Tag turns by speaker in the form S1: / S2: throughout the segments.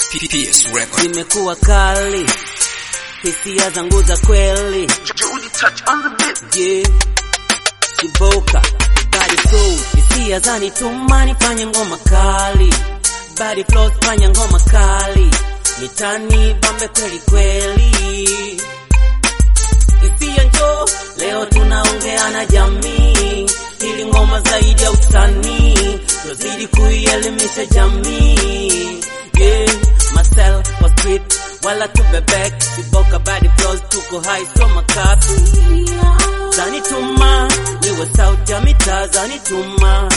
S1: PS Record.
S2: zimekuwa kali, hisia zangu za kweli
S3: Judy touch on the beat.
S2: yeah. Kiboka body flow, hisia zanituma nifanye ngoma kali, body flows fanya ngoma kali, mitani bambe kweli kweli, hisia njo leo tunaongea na jamii, ili ngoma zaidi ya usanii, tuzidi kuielimisha jamii yeah. Marcel kwa street wala tubebek, Kiboka body flows tuko high so makapi zanituma niwe sauti ya mitaa zanituma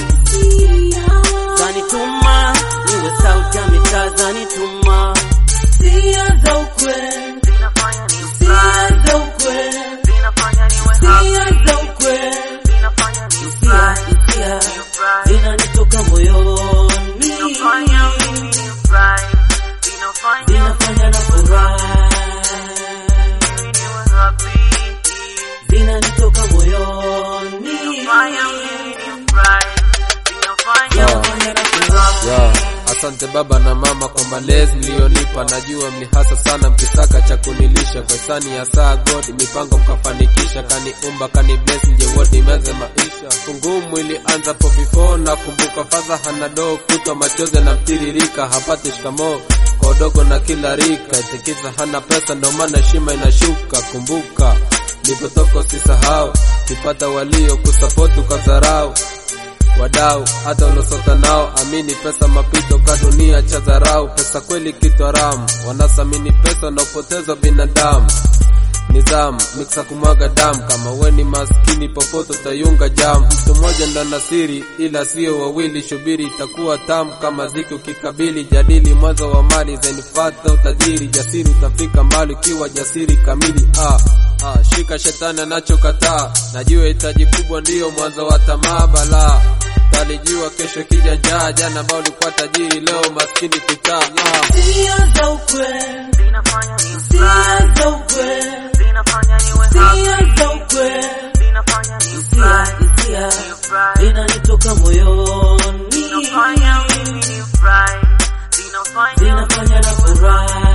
S2: zanituma niwe sauti ya mitaa zanituma sia za ukweli
S3: Zinafanya ni
S2: sia
S3: fly.
S2: za ukweli
S3: Zinafanya niwe
S2: sia
S3: happy.
S2: za ukweli
S3: Zinafanya ni
S2: sia
S3: fly.
S2: sia
S3: Ni fly.
S2: zinanitoka moyoni
S3: Zinafanya mimi ni fly. Zinafanya
S2: zinafanya na furaha
S3: mimi niwe happy.
S2: zinanitoka moyoni
S3: Zinafanya mimi ni fly. Zinafanya
S2: zinafanya na furaha
S4: Yeah. Asante baba na mama kwa malezi mlionipa, najua mlihasa sana mkisaka cha kunilisha. Kwa hisani ya saa God mipango mkafanikisha, kaniumba kani bless nje wote imeanza maisha. Fungumu ilianza po before na kumbuka fadha hana doo kutwa machozi na mtiririka, hapati shikamoo kwa udogo na kila rika, itikiza hana pesa ndo maana heshima inashuka. Kumbuka nilipotoka usisahau, kipata walio kusapoti ukadharau wadau hata uliosota nao, amini pesa mapito ka dunia cha dharau. Pesa kweli kitu haramu, wanasamini pesa na upoteza binadamu. Nizamu miksa kumwaga damu, kama we ni maskini popote utayunga jamu. Mtu mmoja ndo na siri, ila sio wawili. Shubiri itakuwa tamu kama ziki ukikabili. Jadili mwanzo wa mali zenifata utajiri, jasiri utafika mbali ukiwa jasiri kamili. Ah, ah, shika shetani anachokataa, najua hitaji kubwa ndiyo mwanzo wa tamaa balaa talijua kesho kija njaa, jana ambao ulikuwa tajiri, leo maskini kitaa. Ah.
S2: sia za ukweli
S3: Zinafanya ni fly.
S2: sia za ukweli
S3: Zinafanya niwe
S2: sia
S3: happy.
S2: za ukweli
S3: Zinafanya ni
S2: hisia
S3: fly.
S2: hisia
S3: Ni fly.
S2: zinanitoka moyoni
S3: Zinafanya mimi ni fly. Zinafanya
S2: zinafanya na furaha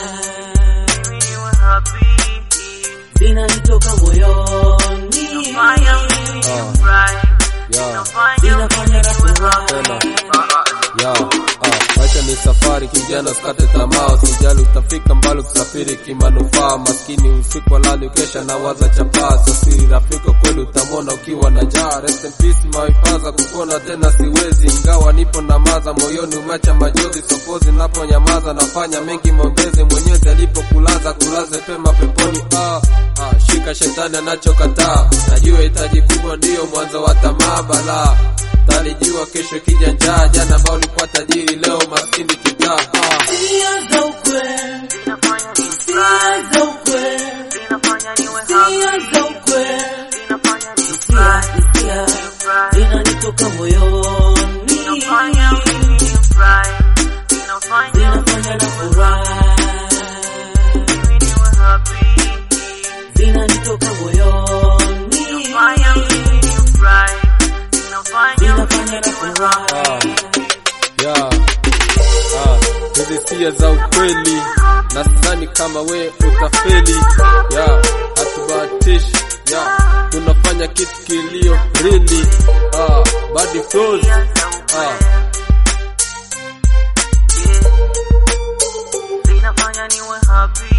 S3: mimi niwe happy.
S2: zinanitoka moyoni
S3: Zinafanya mimi ni
S4: Ah.
S3: fly.
S4: Yeah.
S3: Zinafanya
S2: zinafanya na furaha
S4: Tena. Ya, ah, maisha ni safari kijana, usikate tamaa, usijali utafika mbali, kusafiri kimanufaa. Maskini usiku walali, ukesha na waza chapaa, sio siri rafiki kweli, utamwona ukiwa na njaa. Rest in peace my father, kukuona tena siwezi, ingawa nipo na maza moyoni, umeacha majozi sokozi, naponyamaza nafanya mengi maongezi, mwenyezi alipokulaza kulaze pema peponi. Ah, ah, shika shetani anachokataa, najua hitaji kubwa ndiyo mwanzo wa tamaa balaa talijua kesho kija njaa, jana ambao ulikuwa tajiri, leo maskini kitaa. Ah.
S2: sia za ukweli
S3: Zinafanya ni
S2: sia
S3: fly.
S2: za ukweli
S3: Zinafanya niwe
S2: sia
S3: happy.
S2: za ukweli
S3: Zinafanya ni
S2: hisia
S3: fly.
S2: hisia
S3: Ni fly.
S2: zinanitoka moyoni
S3: Zinafanya mimi ni fly. Zinafanya
S2: zinafanya na furaha
S3: mimi niwe happy.
S2: zinanitoka moyoni
S3: Zinafanya mimi ni fly. Zinafanya
S2: zinafanya
S3: mimi
S2: na
S3: niwe
S2: furaha
S3: happy.
S4: Yeah. Ah, hizi sia za ukweli na sidhani kama we utafeli. Yeah, hatubahatishi. Yeah, tunafanya kitu kilio really. Ah, body flows. Ah,
S3: Zinafanya niwe happy.